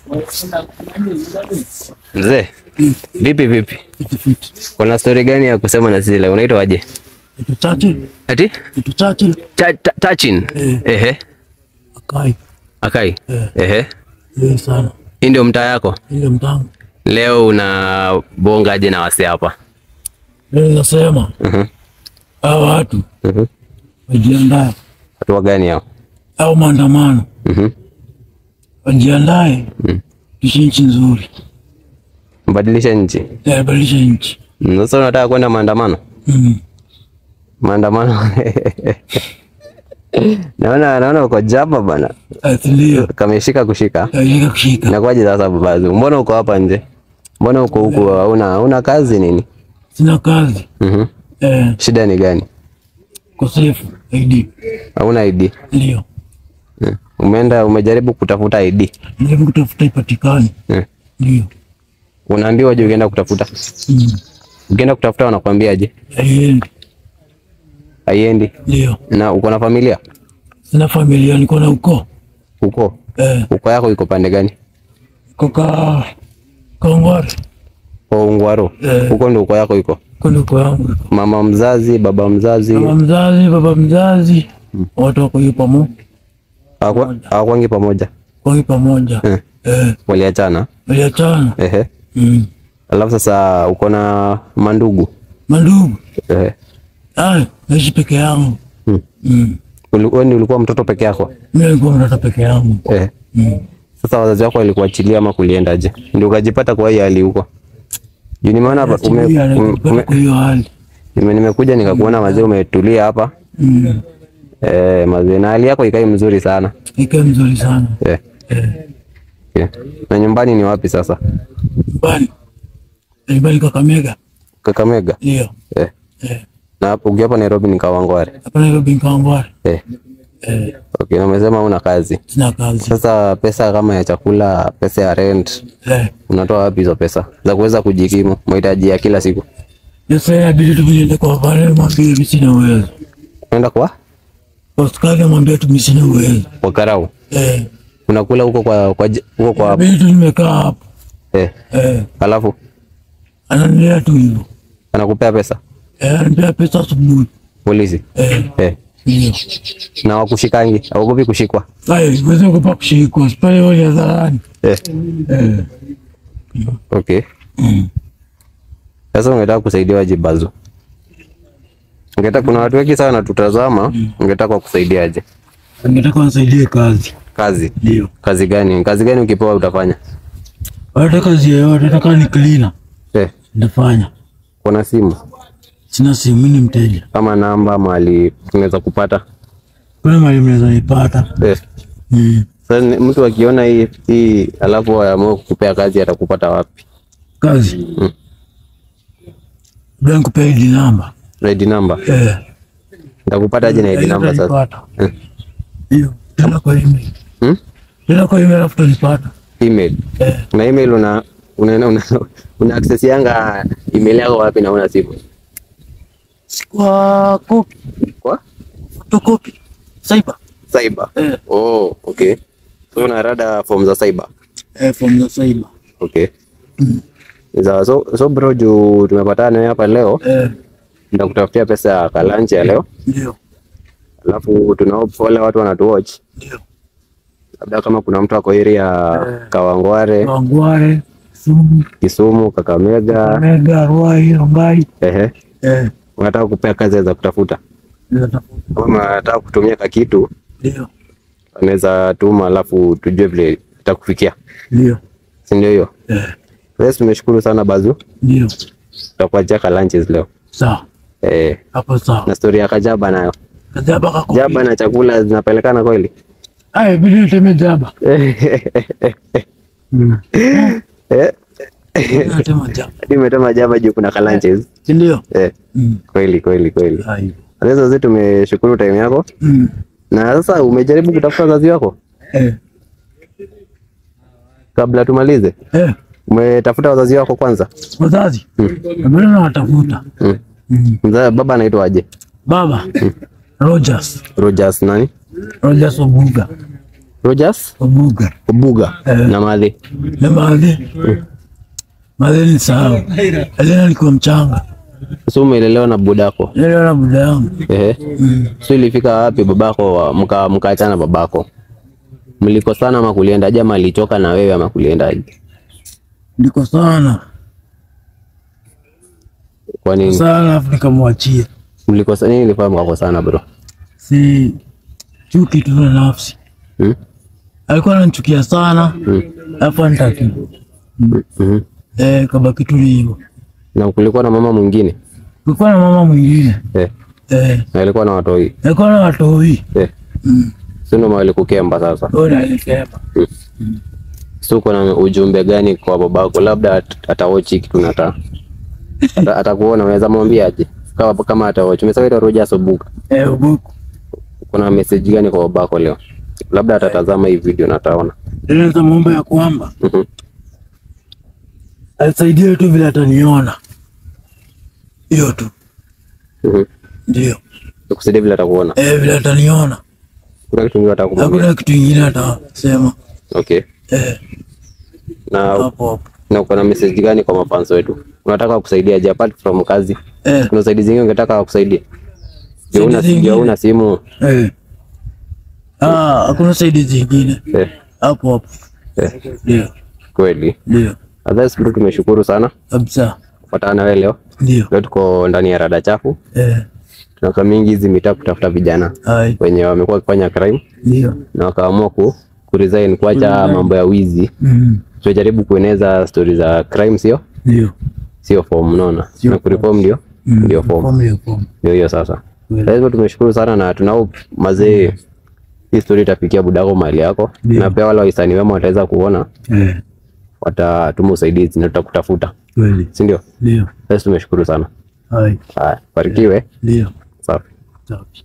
Mzee, vipi vipi? Kitu fiti. Kuna story gani ya kusema na sisi leo? Unaitwa aje? Kitu chache, Ati? kitu chache. Ta- ta- Tachin. Eh. Ehe. Akai. Akai. Eh. Ehe. Yeye sana. Hii ndio mtaa yako? Ile mtango. Leo una bongaje na wase hapa? Leo nasema Mhm. hao watu Mhm. wajiandae Watu wa gani hao? au maandamano Mhm. wajiandae, Mm. ishi nchi nzuri, Mbadilisha nchi. yabadilisha nchi. Mm, Sasa unataka kwenda maandamano? Mm. Maandamano. Naona naona uko jaba bana. Ati Ndio Kameshika kushika. yaweka kushika. Inakuwaje sasa babazu? Mbona uko hapa nje? Mbona uko huku hauna hauna kazi nini? Sina kazi Mhm. eh, Shida ni gani? kosefu ID Hauna ID. ndio Mm. Umeenda umejaribu kutafuta ID. ndio kutafuta ipatikane, Mm. ndio Unaambiwa je ukienda kutafuta? Mm. Ukienda kutafuta wanakuambiaje? haiendi, Haiendi. ndio Na uko na familia? sina familia, niko na ukoo Uko? eh, Uko yako iko pande gani? koka Kongware Kwa Ungwaro. Eh. Huko ndio uko yako iko. kuna ukoo yangu, Mama mzazi, baba mzazi, mama mzazi, baba mzazi, watu wako hiyo pamoja, hawakwa- hawakwangi pamoja. kwa hiyo pamoja Eh. eh, Waliachana. waliachana Ehe. mm. Alafu sasa uko na mandugu. Mandugu Ehe. ay, naishi peke yangu Mm. mm. Uli- Wewe ndio ulikuwa mtoto peke yako? Mimi nilikuwa mtoto peke yangu Eh. mm. Sasa wazazi wako walikuachilia ama kuliendaje? Ndio ukajipata kwa hii hali huko. Juu nimeona hapa ume, Asilia, ume, alijipata ume, kwa hiyo hali nime, nimekuja nikakuona mazee umetulia hapa. mm. Eh, mazee na hali yako ikai mzuri sana. ikawa mzuri sana Eh. eh. Okay. Na nyumbani ni wapi sasa? Nyumbani nyumbani Kakamega Kakamega. ndio Eh. eh. Na hapo ukiwa hapa Nairobi ni Kawangware. hapa Nairobi Kawangware Eh. eh. Okay, na umesema una kazi. sina kazi Sasa pesa kama ya chakula, pesa ya rent, eh. unatoa wapi hizo pesa za kuweza kujikimu mahitaji ya kila siku? Sasa inabidi tuviende kwa pale, mwambie mimi sina uwezo. Unaenda kwa Askari mwambie tu mimi sina uwezo kwa karau. eh. Unakula huko kwa kwa j- huko kwa Inabidi tu nimekaa hapo eh. eh. Alafu Ananilea tu hivyo anakupea pesa eh, ananipea pesa asubuhi polisi eh. eh. Ndio Na wakushikangi, hauogopi kushikwa Ai, uweze kupa kushikwa pale wale hadharani eh. eh. Okay. mm. Sasa ungetaka kusaidiwa jibazo? Ungetaka, kuna watu wengi sana tutazama, ungetaka kusaidiaje? Ningetaka wanisaidie kazi Kazi ndio kazi gani? Kazi gani ukipewa utafanya? hata kazi yoyote, hata kama ni cleaner Eh. nitafanya. Kuna simu Sina simu, mimi ni mteja. ama namba mahali tunaweza kupata Kuna mahali mnaweza nipata eh. mm. Sasa ni- mtu akiona hii hii alafu aamue kukupea kazi atakupata wapi? kazi Mm. bila nikupea ID namba ID number. eh. Nitakupata aje na ID number sasa? Utanipata. Eh. Hiyo tena kwa email, Hmm? tena kwa email afu utanipata Email. eh. Na email una una, una, una access yanga email yako wapi na una simu? Kwa copy, Kwa photocopy, cyber cyber. eh. Oh, okay. So una rada form za cyber. eh, from the cyber Okay. Sawa, so, so bro juu tumepatana nawe hapa leo, eh. nitakutafutia pesa ya kalanchi ya leo, Ndio, alafu tuna wale watu wanatuwatch, ndio labda kama kuna mtu ako area Eh. Kawangware, Wangware, Sumu, Kisumu, Kakamega, Mega, Ruai, Rongai ehe, eh. unataka kupea kazi za kutafuta, Nitatafuta. kama unataka kutumia kakitu, Ndio, anaweza tuma, alafu tujue vile itakufikia, ndio si ndio hiyo? eh. Yes, tumeshukuru sana Bazu, Ndio, tutakuachia kalanches leo sawa eh, hapo, sawa na story ya kajaba nayo, kajaba kako jaba na chakula zinapelekana kweli? Ai, bidi niteme jaba Mm. Eh, Bidi niteme jaba hadi umetema jaba juu kuna kalanches Si ndio? eh, Mm. kweli kweli kweli. Ai. Sasa sisi tumeshukuru time yako, Mm. na sasa umejaribu kutafuta wazazi wako Eh. kabla tumalize? Eh. Umetafuta wazazi wako kwanza? Wazazi bado nawatafuta. Mm. Mm. Mzaa baba anaitwa aje? Baba Rogers Rogers nani? Rogers Obuga Rogers Obuga Obuga Eh. na Madhi. na Madhe. Madhe ni sahau. Elena alikuwa mchanga. So umelelewa na budako. Leo na buda yangu. Ehe. So ilifika wapi babako mka mkaachana babako? Mlikosana ama kulienda aje ama alichoka na wewe ama kulienda aje? Ndiko sana. Kwa nini? Sana alafu nikamwachia. Mlikosana nini ilifanya mkakosana bro? Si chuki tu na nafsi. Hmm? Alikuwa ananichukia sana. Alafu anitaki. Mhm. Eh, kabaki tu hivyo. Na kulikuwa na mama mwingine? Kulikuwa na mama mwingine. Eh. Eh, Na alikuwa na watoi. alikuwa na watoi. Eh. Si ndio walikukemba sasa? Wewe alisema. So uko na ujumbe gani kwa babako? Labda at- atawochi kitu nata ata- atakuona, unaweza mwambia aje kama kama atawochi. Umesema ita Rogers Obuga, Eh, Obuga. kuna message gani kwa babako leo? Labda atatazama hii video na ataona. Leo nitamwomba ya kwamba Mhm. anisaidie tu vile ataniona. Hiyo tu. Mhm. Ndio. Nikusaidia vile atakuona. Eh, vile ataniona. Kuna kitu kingine atakumwambia. Hakuna kitu kingine atasema. Okay. Eh, Na hapo hapo. na uko na message gani kwa mafans wetu? Unataka kusaidia je apart from kazi? Eh, Kuna usaidizi zingine ungetaka kukusaidia? Je, una Usaidizi je, ingine? una simu? eh. Ah, hakuna saidi zingine. Eh. Hapo hapo. Eh. Ndio. Kweli. Ndio. Otherwise bro, tumeshukuru sana Kabisa. kufuatana na wewe leo. Ndio. Leo tuko ndani ya rada chafu. Eh, Tunakaa mingi hizi mitaa kutafuta vijana hai. wenye wamekuwa wakifanya crime Ndio. na wakaamua ku, ku resign kuacha mambo ya wizi. Mm. Tunajaribu kueneza stori za crime, sio Ndio. sio form, unaona Sio na kureform ndio Mm. ndio form, Form ya form. ndio hiyo sasa. Kweli. Lazima tumeshukuru sana na tunao mazee, hii story itafikia budako mahali yako, Ndio. na pia wale wahisani wema wataweza kuona, Eh, watatuma usaidizi na tutakutafuta, kweli. si ndio? Ndio. Sasa tumeshukuru sana. Hai. Haya, barikiwe. Ndio. Safi. Safi.